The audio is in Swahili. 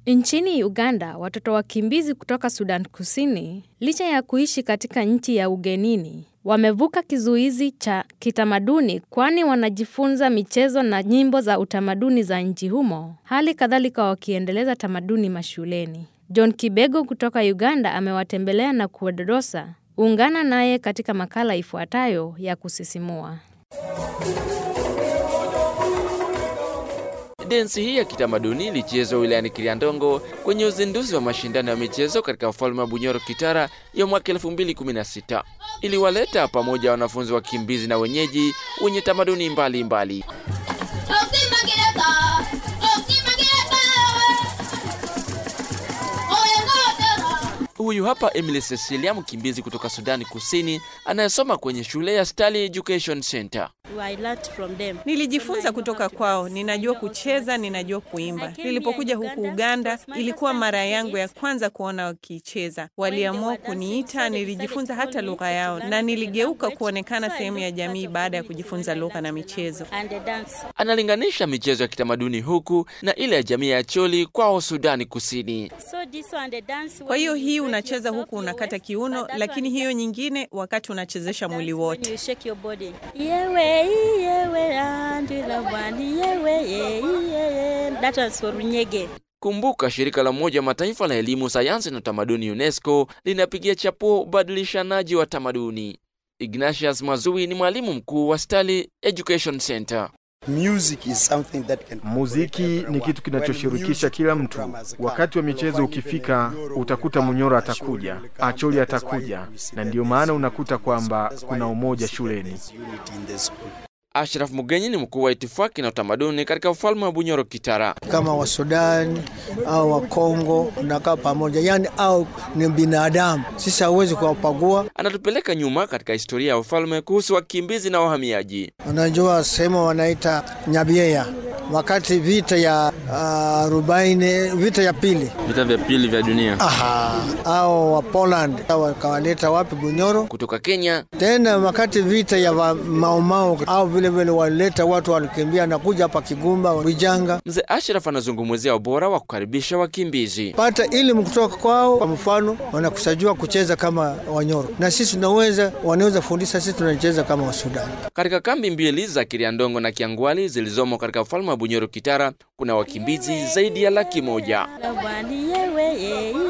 Nchini Uganda, watoto wakimbizi kutoka Sudan Kusini, licha ya kuishi katika nchi ya ugenini, wamevuka kizuizi cha kitamaduni kwani wanajifunza michezo na nyimbo za utamaduni za nchi humo, hali kadhalika wakiendeleza tamaduni mashuleni. John Kibego kutoka Uganda amewatembelea na kuwadodosa. Ungana naye katika makala ifuatayo ya kusisimua. Densi hii ya kitamaduni ilichezwa wilayani Kiliandongo kwenye uzinduzi wa mashindano ya michezo katika ufalme wa Bunyoro Kitara ya mwaka 2016. Iliwaleta pamoja wanafunzi wakimbizi na wenyeji wenye tamaduni mbalimbali mbali. Huyu hapa Emily Cecilia, mkimbizi kutoka Sudani Kusini anayesoma kwenye shule ya Stali Education Center. Nilijifunza kutoka kwao, ninajua kucheza, ninajua kuimba. Nilipokuja huku Uganda, ilikuwa mara yangu ya kwanza kuona wakicheza. Waliamua kuniita, nilijifunza hata lugha yao na niligeuka kuonekana sehemu ya jamii baada ya kujifunza lugha na michezo. Analinganisha michezo ya kitamaduni huku na ile ya jamii ya Choli kwao Sudani Kusini. Kwa hiyo hii unacheza huku unakata kiuno, lakini hiyo nyingine wakati unachezesha mwili wote. Kumbuka, shirika la Umoja wa Mataifa la elimu, sayansi na utamaduni UNESCO linapigia chapuo ubadilishanaji wa tamaduni. Ignatius Mazui ni mwalimu mkuu wa Stali Education Center. Music is something that can... Muziki ni kitu kinachoshirikisha kila mtu. Wakati wa michezo ukifika, utakuta Munyoro atakuja, Acholi atakuja, na ndiyo maana unakuta kwamba kuna umoja shuleni. Ashraf Mugenyi ni mkuu wa itifaki na utamaduni katika ufalme wa Bunyoro Kitara. Kama wa Sudan au wa Kongo unakaa pamoja, yani au ni binadamu, sisi hauwezi kuwapagua. Anatupeleka nyuma katika historia ya ufalme kuhusu wakimbizi na wahamiaji. Unajua sehemu wanaita Nyabieya wakati vita ya arobaini, uh, vita ya pili, vita vya pili vya dunia. Aha, au wa Poland wakawaleta wapi? Bunyoro. Kutoka Kenya tena wakati vita ya maumau au vile vile walileta watu walikimbia na kuja hapa Kigumba, Wijanga. Mzee Ashraf anazungumzia ubora wa kukaribisha wakimbizi, pata elimu kutoka kwao. Kwa mfano, wanakusajua kucheza kama Wanyoro na sisi tunaweza, wanaweza fundisha sisi tunacheza kama Wasudani. Katika kambi mbili za Kiriandongo na Kiangwali zilizomo katika ufalme wa Bunyoro Kitara kuna wakimbizi zaidi ya laki moja.